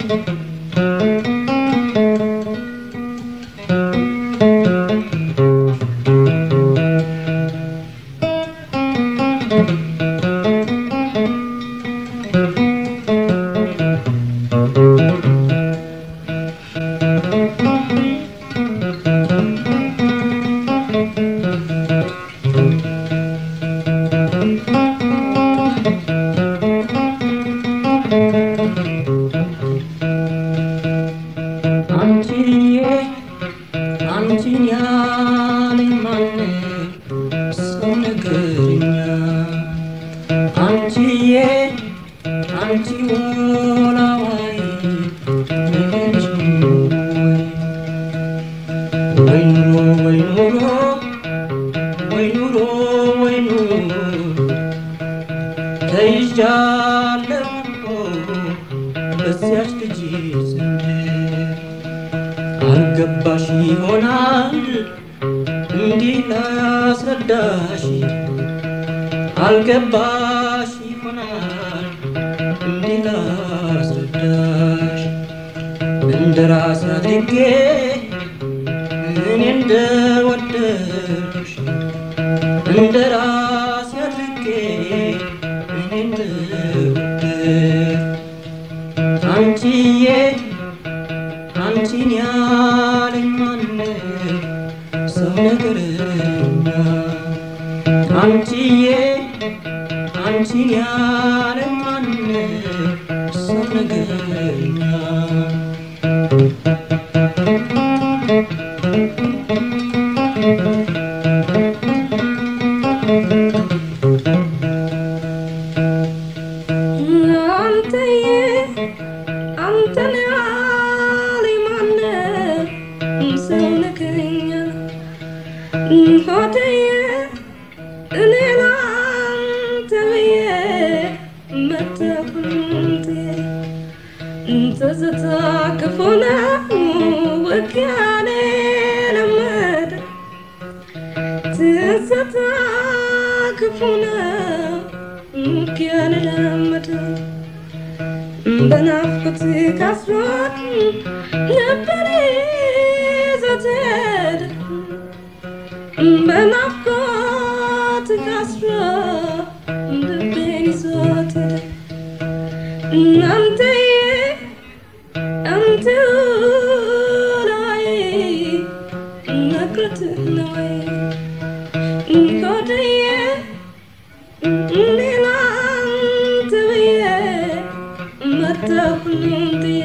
አንቺዬ አንቺን ያለኝ ማነው ሰው ነገርኛ አንቺዬ አንቺ ወላዋይ ነገርሽ ወይ ኑሮ ወይ ኑሮ ወይ ኑሮ ወይ ኑሮ ተይዣለሁ በዚያች ልጅ ዘንድ አልገባሽ ይሆናል እንዲህ ላስረዳሽ አልገባሽ ይሆናል እንዲህ ላስረዳሽ እንደ ራስ አድርጌ እኔ እንደወደድሽ እንደ ራስ አድርጌ እኔ እንደወደድሽ አንቺዬ አንቺን ያለኝ ማነው ሰው ነገርኛ አንቺዬ አንቺን ያለኝ ማነው ሰው ነገርኛ አንተዬ አንተን ያለኝ ማነው ሰው ነገረኛ ሆድዬ እኔ ላንተ ብዬ መተሁንቴ ትዝታ ክፉ ነው ውቅያኔ ለመደ ትዝታ ክፉ ነው ውቅያኔ ለመደ በናፍቆት ካስሮት ነበር ይዞትሄድ በናፍቆት ካስሮ ልቤን ይዞት ሄደ እናንተዬ አንተ ላይ ነግረት ነዋይ ሆድዬ ሌላ አንተ ብዬ መተሁሉን ጥዬ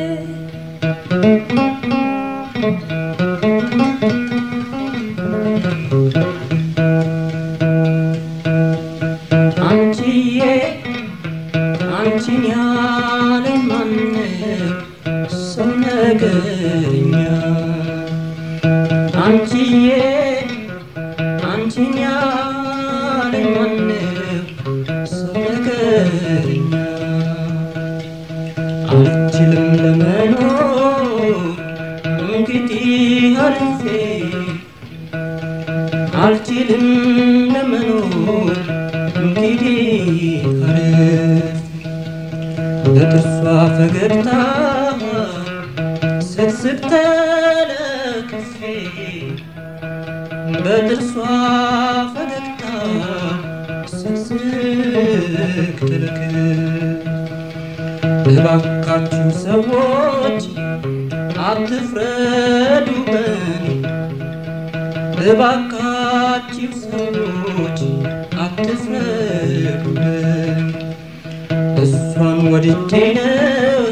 አንቺዬ አንቺን ያለኝ ማነው ሰው ነገርኛ አንቺዬ አንቺን ያለኝ ማነው ሰው ነገርኛ አልችልም ለመኖር እንግዲህ አርፌ አልችልም ለመኖር እንግዲህ አርፌ በጥርሷ ፈገግታ ስቅስቅ ተለክፌ በጥርሷ ፈገግታ ስቅስቅ ተለክፌ እባካችሁ ሰዎች አትፍረዱ በኔ እባካችሁ ሰዎች አትፍረዱ በኔ እሷን ወድጄ ነው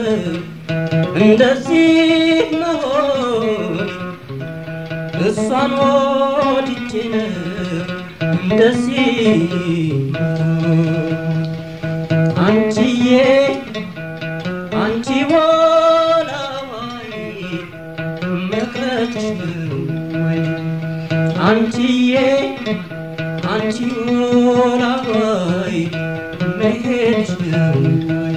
እንደዚህ መሆን እሷን ወድጄ ነው እንደዚህ መሆን አንቺዬ አንቺ ወላዋይ መቅረትሽ ነው ወይ አንቺዬ አንቺ ወላዋይ መሄድሽ ነው ወይ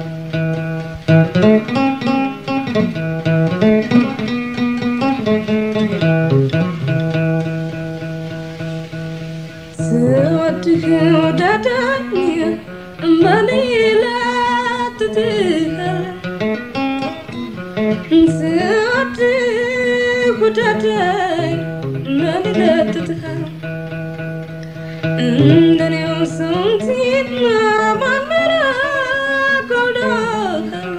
ስወድህ ወደደኝ በሌላ ትትሃል ስወድ ውደደኝ ምን ይለጥጥሃል እንደኔው ስንት ማመራ ጎልዶሃል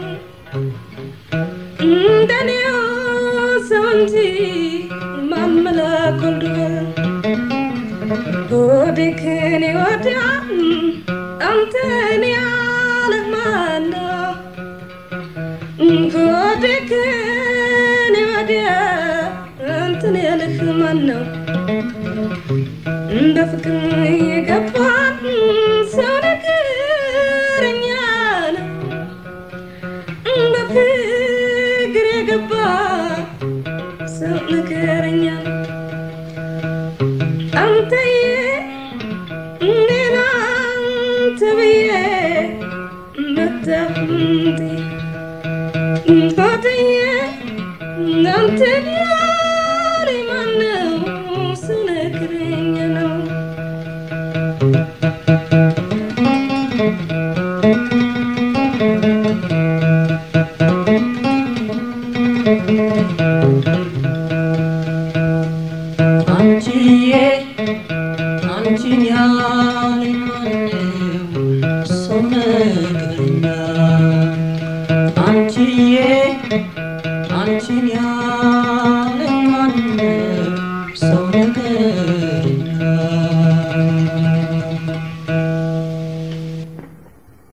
እንደኔው ስንት ማመላ ጎልዶሃል ሆዴ ከኔ ወዲያ አንተን ያለ ማነው ሆዴ ከኔ ወዲያ አንተን ያለህ ማነው እንደ ፍቅር የገባን ሰው ነገረኛ ነው እንደ ፍቅር የገባ ሰው ነገረኛ ነው አንተዬ እኔን አንተ ብዬ መጣሁት ሆድዬ አንተን ያለ ማነው ሰው ነገረኛ ነው አንቺዬ አንቺን ያለ ማነው ሰው ነገረኛ አንቺዬ አንቺን ያለ